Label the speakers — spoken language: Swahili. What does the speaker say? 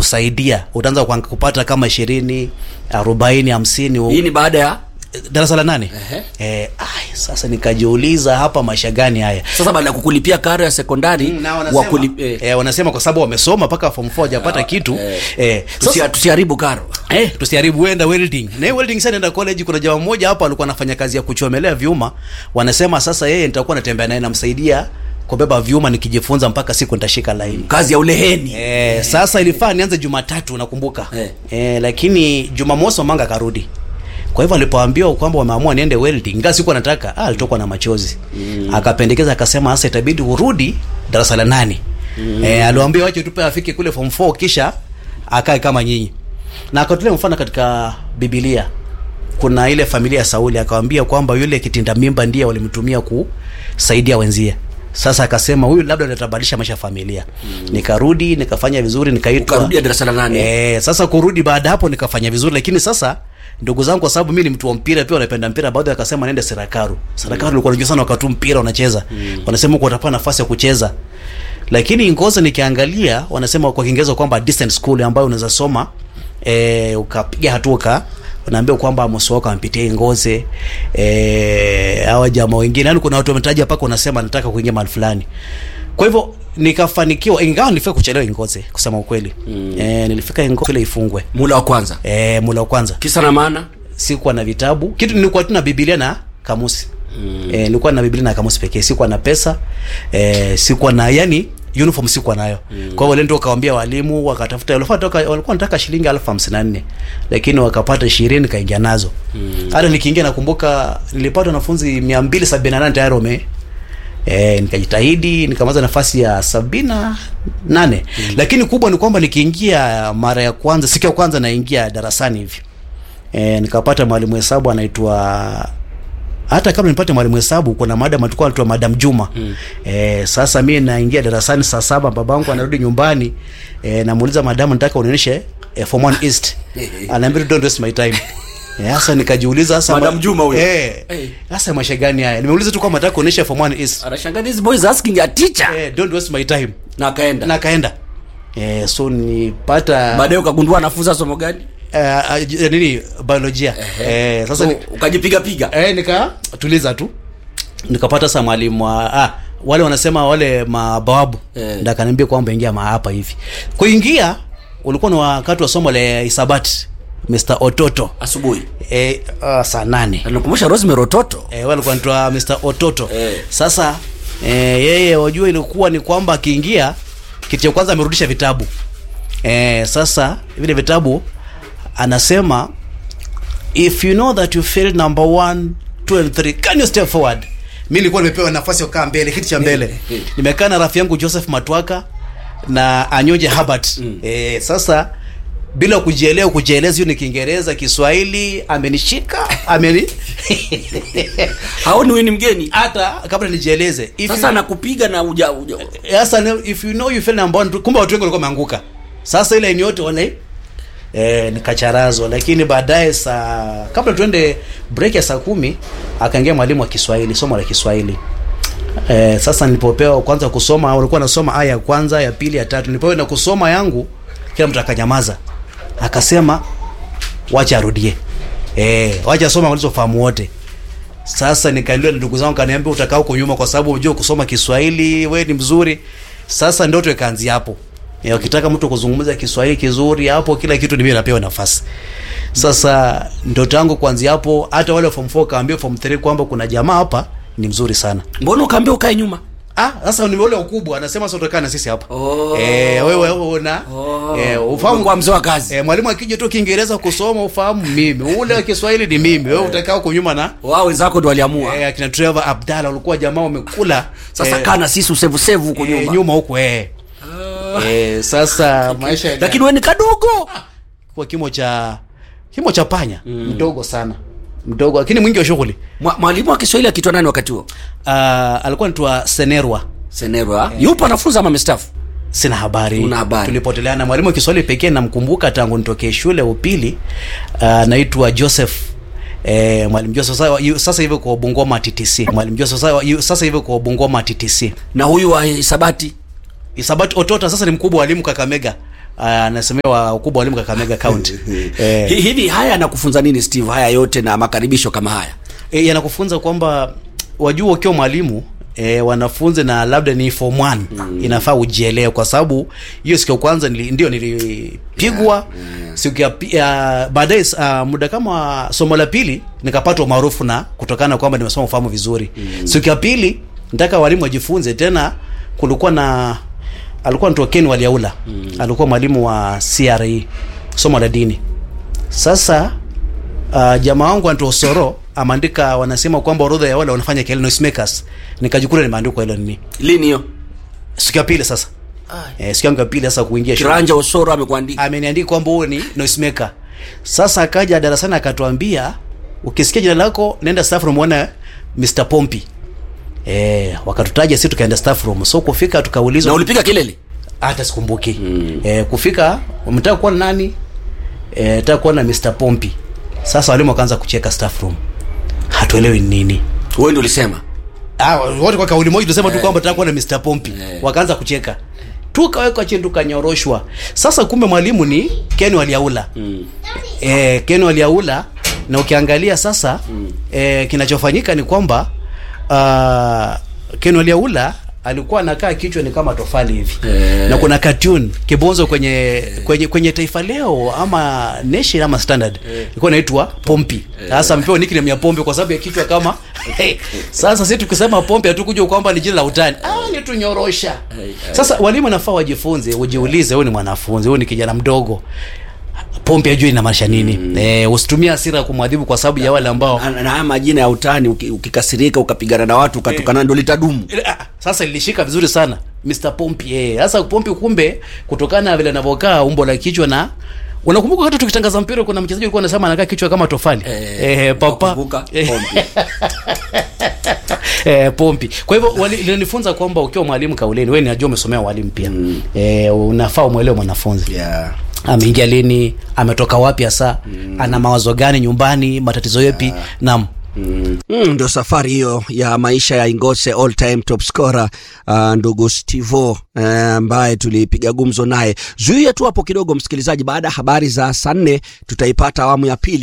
Speaker 1: kusaidia utaanza kuang- kupata kama ishirini arobaini hamsini
Speaker 2: hii ni baada ya
Speaker 1: darasa la nane
Speaker 2: Ehe.
Speaker 1: eh, ai, sasa nikajiuliza hapa maisha gani haya
Speaker 2: sasa baada ya kukulipia karo ya sekondari
Speaker 1: na wanasema,
Speaker 2: wakuli, eh,
Speaker 1: eh, wanasema kwa sababu wamesoma mpaka form 4 hajapata kitu
Speaker 2: eh.
Speaker 1: eh,
Speaker 2: tusia-
Speaker 1: sasa
Speaker 2: tusiharibu karo
Speaker 1: Eh, tusiharibu wenda welding. Na hiyo welding sasa naenda college kuna jamaa mmoja hapa alikuwa anafanya kazi ya kuchomelea vyuma. Wanasema sasa yeye nitakuwa natembea naye namsaidia kubeba vyuma nikijifunza mpaka siku nitashika laini.
Speaker 2: kazi ya uleheni
Speaker 1: Eh, sasa ilifaa nianze Jumatatu nakumbuka.
Speaker 2: Eh.
Speaker 1: Eh, lakini Jumamosi Manga akarudi. Kwa hivyo alipoambiwa kwamba wameamua niende welding, ingawa sikuwa nataka, ah, alitokwa na machozi. Mm. Akapendekeza akasema sasa itabidi urudi darasa la nane. Mm. Eh, aliwaambia wache tupe afike kule form 4 kisha akae kama nyinyi. Na akatolea mfano katika Biblia. Kuna ile familia ya Sauli akawaambia kwamba yule kitinda mimba ndiye walimtumia kusaidia wenzie. Sasa akasema huyu labda atabadilisha maisha ya familia. Mm. Nikarudi nikafanya vizuri nikaitwa
Speaker 2: Ukarudia darasa la nane.
Speaker 1: Eh, sasa kurudi baada hapo nikafanya vizuri lakini sasa ndugu zangu kwa sababu mimi ni mtu wa mpira pia wanapenda mpira baadhi wakasema nende Serakaru. Serakaru ulikuwa unajua sana wakati mpira unacheza. Mm. Wanasema kwa utapata nafasi ya kucheza. Lakini Ngoza nikiangalia wanasema kwa Kiingereza kwamba distance school ambayo unaweza soma eh, ukapiga hatua ka unaambia kwamba Amos wako ampitie Ngoze eh, hawa jamaa wengine yani kuna watu wametaja paka unasema nataka kuingia mahali fulani. Kwa hivyo nikafanikiwa ingawa nilifika kuchelewa Ngoze kusema ukweli. Mm. Eh, nilifika Ngoze ile ifungwe.
Speaker 2: mula wa kwanza
Speaker 1: Eh, mula wa kwanza
Speaker 2: kisa na maana
Speaker 1: sikuwa na vitabu kitu nilikuwa tu na biblia na kamusi mm. e, nilikuwa na biblia na kamusi pekee sikuwa na pesa e, sikuwa na yani uniform sikuwa nayo mm. kwa hiyo ndio kawaambia walimu wakatafuta walikuwa wanataka walikuwa wanataka shilingi elfu hamsini na nne lakini wakapata ishirini kaingia nazo hata mm. nikiingia nakumbuka nilipata wanafunzi mia mbili sabini na nane tayari wame E, nikajitahidi nikamaliza nafasi ya sabina nane mm. lakini kubwa ni kwamba nikiingia mara ya kwanza siku ya kwanza naingia darasani hivi e, nikapata mwalimu hesabu anaitwa hata kabla nipate mwalimu hesabu kuna madam alikuwa anaitwa madam Juma mm. e, sasa mimi naingia darasani saa saba babangu anarudi nyumbani e, namuuliza madam nataka unionyeshe e, form 1 east anaambia don't waste my time Eh, Sasa nikajiuliza sasa
Speaker 2: Madam Juma huyo.
Speaker 1: Eh.
Speaker 2: Eh.
Speaker 1: Sasa maisha gani haya? Nimeuliza tu kama nataka kuonyesha form 1 east.
Speaker 2: anashangaa these boys asking a teacher
Speaker 1: Eh, don't waste my time.
Speaker 2: na akaenda
Speaker 1: Na kaenda. Eh, so nipata
Speaker 2: baadaye ukagundua anafunza somo gani
Speaker 1: eh, uh, nini biolojia. Eh, sasa
Speaker 2: so,
Speaker 1: ni,
Speaker 2: ukajipiga piga
Speaker 1: eh, nikatuliza tu nikapata sa mwalimu wa ah, wale wanasema wale mabawabu
Speaker 2: Eh.
Speaker 1: ndo akaniambia kwamba ingia ma hapa hivi kuingia ulikuwa ni wakati wa somo la hisabati Mr. Ototo
Speaker 2: asubuhi
Speaker 1: eh, uh, saa nane
Speaker 2: nakumbusha Rosemary Ototo
Speaker 1: eh, wale walikuwa wanaitwa Mr. Ototo
Speaker 2: Eh.
Speaker 1: sasa eh, yeye wajua ilikuwa ni kwamba akiingia kitu cha kwanza amerudisha vitabu eh, sasa vile vitabu anasema if you know that you failed number one, two and three, can you step forward mi nilikuwa nimepewa nafasi ya kukaa mbele kiti cha mbele nimekaa na rafiki yangu Joseph Matwaka na Anyoje Herbert mm. eh, sasa bila kujielewa kujieleza hiyo ni Kiingereza Kiswahili amenishika ameni
Speaker 2: haoni wewe ni mgeni
Speaker 1: hata kabla nijieleze if
Speaker 2: sasa
Speaker 1: you-
Speaker 2: nakupiga na uja, uja.
Speaker 1: sasa ne- if you know you fail number one tu- kumbe watu wengi walikuwa wameanguka sasa ile ni yote wale eh, nikacharazwa lakini baadaye saa kabla tuende break ya saa kumi akaingia mwalimu wa Kiswahili somo la Kiswahili eh, sasa nilipopewa kwanza kusoma walikuwa nasoma aya ya kwanza ya pili ya tatu nilipoenda na kusoma yangu kila mtu akanyamaza akasema wacha arudie eh, wacha soma walizofahamu wote sasa nikaendelea na ndugu zangu kaniambia utakaa huko nyuma kwa sababu unajua kusoma Kiswahili we ni mzuri sasa ndoto ikaanzia hapo ya ukitaka mtu kuzungumza Kiswahili kizuri hapo kila kitu ni mimi napewa nafasi sasa ndoto yangu kuanzia hapo hata wale wa form 4 kaambia form 3 kwamba kuna jamaa hapa ni mzuri sana
Speaker 2: mbona ukaambia ukae nyuma
Speaker 1: Ah, sasa ni wale ukubwa anasema sasa utakaa na sisi hapa.
Speaker 2: Oh.
Speaker 1: Eh, wewe una
Speaker 2: Oh.
Speaker 1: eh ufahamu
Speaker 2: Kwa mzee wa kazi.
Speaker 1: Eh, mwalimu akija tu Kiingereza kusoma ufahamu mimi. Ule wa Kiswahili ni mimi. Wewe utakaa huko nyuma na
Speaker 2: wao wenzako ndo waliamua
Speaker 1: eh akina Trevor Abdalla walikuwa jamaa wamekula.
Speaker 2: sasa
Speaker 1: eh,
Speaker 2: kaa na sisi usevu sevu huko
Speaker 1: eh,
Speaker 2: nyuma
Speaker 1: nyuma huko eh. Eh, sasa maisha ya
Speaker 2: lakini wewe ni kadogo
Speaker 1: kwa kimo cha kimo cha panya mdogo sana. Mdogo lakini mwingi wa shughuli.
Speaker 2: Mwa- mwalimu wa Kiswahili akitwa nani wakati huo
Speaker 1: Ah, alikuwa anaitwa Senerwa.
Speaker 2: Senerwa yupo anafunza ama amestaafu
Speaker 1: sina habari
Speaker 2: Una habari.
Speaker 1: tulipoteleana mwalimu wa kiswahili pekee namkumbuka tangu nitokee shule ya upili anaitwa joseph Eh, mwalimu Joseph sasa, yu- sasa hivi kwa Bungoma TTC. Mwalimu Joseph sasa, yu- sasa hivi kwa Bungoma TTC.
Speaker 2: na huyu wa hisabati
Speaker 1: Isabati Otota sasa ni mkubwa wa walimu Kakamega. ah, anasemewa ukubwa wa walimu Kakamega County eh,
Speaker 2: Hi- hivi haya yanakufunza nini Steve haya yote na makaribisho kama haya
Speaker 1: e, yanakufunza kwamba wajua ukiwa mwalimu E, wanafunzi na labda ni form 1 mm. inafaa ujielewe kwa sababu hiyo siku ya kwanza nili, ndio nilipigwa yeah, yeah. siku ya pi- ya baadaye uh, muda kama somo la pili nikapata umaarufu na kutokana na kwamba nimesoma ufahamu vizuri mm. siku ya pili nataka walimu wajifunze tena kulikuwa na alikuwa anaitwa Ken Waliaula mm. alikuwa mwalimu wa CRE somo la dini sasa uh, jamaa wangu Anto Osoro ameandika wanasema kwamba orodha ya wale wanafanya kelele noisemakers nikajikuta nimeandikwa hilo nini
Speaker 2: lini hiyo
Speaker 1: siku ya pili sasa eh, siku yangu ya pili sasa kuingia shule
Speaker 2: kiranja osoro amekuandika
Speaker 1: ameniandika kwamba huo ni noisemaker sasa akaja darasani akatuambia ukisikia jina lako nenda staff room uone Mr Pompi eh wakatutaja sisi tukaenda staff room so kufika
Speaker 2: na
Speaker 1: tukaulizwa
Speaker 2: ulipiga kelele
Speaker 1: hata sikumbuki mm. eh, kufika mtaka kuona nani eh, nataka kuona Mr Pompi sasa walimu wakaanza kucheka staff room hatuelewi ni nini
Speaker 2: wewe ndio ulisema
Speaker 1: Ah, wote kwa kauli moja tunasema tu kwamba tutakuwa na Mr Pompi. Wakaanza kucheka. Tukawekwa chini tukanyoroshwa. Sasa kumbe mwalimu ni Ken Waliaula. Mm. Eh, Ken Waliaula na ukiangalia sasa mm. eh, kinachofanyika ni kwamba uh, Ken Waliaula alikuwa anakaa kichwa ni kama tofali hivi
Speaker 2: Eh.
Speaker 1: na kuna cartoon kibonzo kwenye kwenye kwenye Taifa Leo ama Nation ama Standard ilikuwa inaitwa Pompi. Sasa amepewa nickname ya Pompi kwa sababu ya kichwa kama sasa sisi tukisema Pompi hatukuja kwamba ni jina la utani. Ah, ni tunyorosha. Sasa walimu nafaa wajifunze, ujiulize, wewe ni mwanafunzi, wewe ni kijana mdogo. Pompi ajui inamaanisha nini? Mm. Eh, usitumie hasira kumwadhibu kwa sababu ya wale ambao
Speaker 2: na na haya majina ya utani uki- ukikasirika ukapigana na watu ukatukana ndo litadumu
Speaker 1: Ah, sasa lilishika vizuri sana Mr Pompi eh. Sasa Pompi kumbe kutokana na vile anavyokaa umbo la kichwa na unakumbuka hata tukitangaza mpira kuna mchezaji alikuwa anasema anakaa kichwa kama tofali
Speaker 2: Eh,
Speaker 1: eh, papa
Speaker 2: nakumbuka,
Speaker 1: Eh,
Speaker 2: Pompi.
Speaker 1: eh, Pompi. Kwa hivyo wali- linanifunza kwamba ukiwa mwalimu kauleni, wewe najua umesomea walimu pia mm. eh, unafaa umwelewe mwanafunzi
Speaker 2: yeah.
Speaker 1: ameingia lini, ametoka wapi hasa mm. ana mawazo gani nyumbani, matatizo yapi yeah. Naam.
Speaker 2: Mm, ndo safari hiyo ya maisha ya Ingose all time top scorer uh, ndugu Stivo eh, ambaye tulipiga gumzo naye. Zuia tu hapo kidogo msikilizaji, baada ya habari za saa nne tutaipata awamu ya pili.